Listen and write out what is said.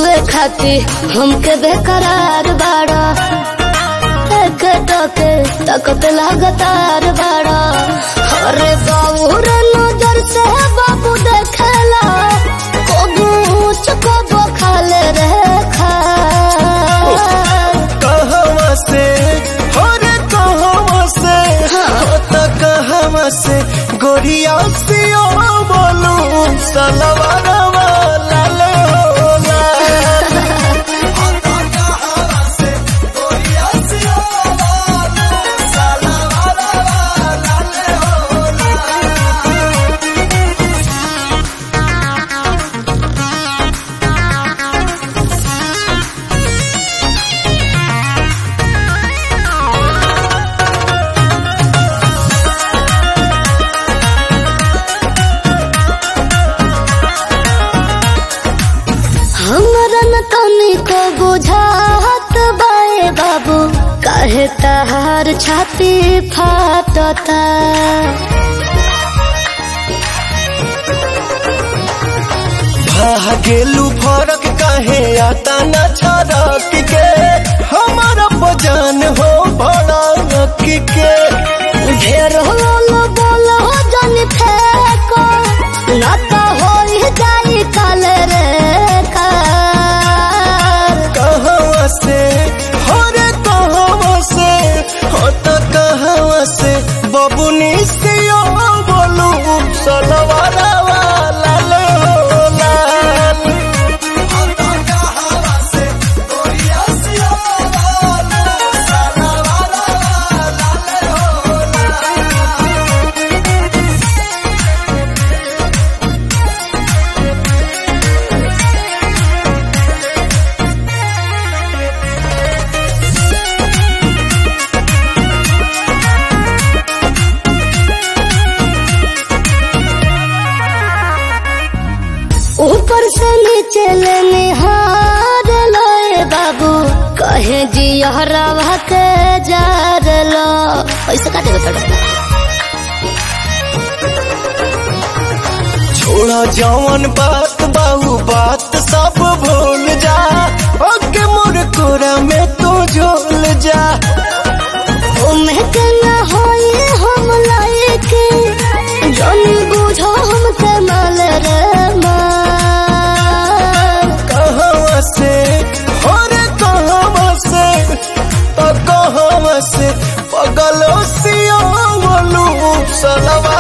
छुए खाती हमके बेकरार बाड़ा एक टके तकत लगातार बाड़ा अरे बाबूर नजर से बाबू देखला कबू ऊंच कबू खाले रे खा कहवा से हो रे कहवा से हो त कहवा से गोरिया से ओ बोलू सलवारवा लाल हो लाल हो त कहवा से गोरिया से ओ बोलू सलवारवा लाल हो लाल हमरा न तनी को बुझात बाए बाबू काहे तहार छाती फाटता भागेलू फरक काहे आता न छरक के हमारा बजान हो भड़क के ढेर होल बोल हो जन फेको न तो होई जाई काल रे कार कहवा से हो रे कहवा से हो त कहवा से बबुनी से ओ बोलू सलवारवा लाल हो लाल हो त कहवा से गोरिया से ओ बोलू सलवारवा लाल हो लाल ऊपर से नीचे ले निहार लोए बाबू कहे जी हरावा के जार लो पैसा काटे बता छोड़ा जवन बात बाहू बात सब भूल जा ओके मोर कोरा में तू झोल जा ओमे के ना होई हम लायके जन बुझो हम के माल रे मार कहवा से हो रे कहवा से तो कहवा से पगलो सिया बोलू सलवा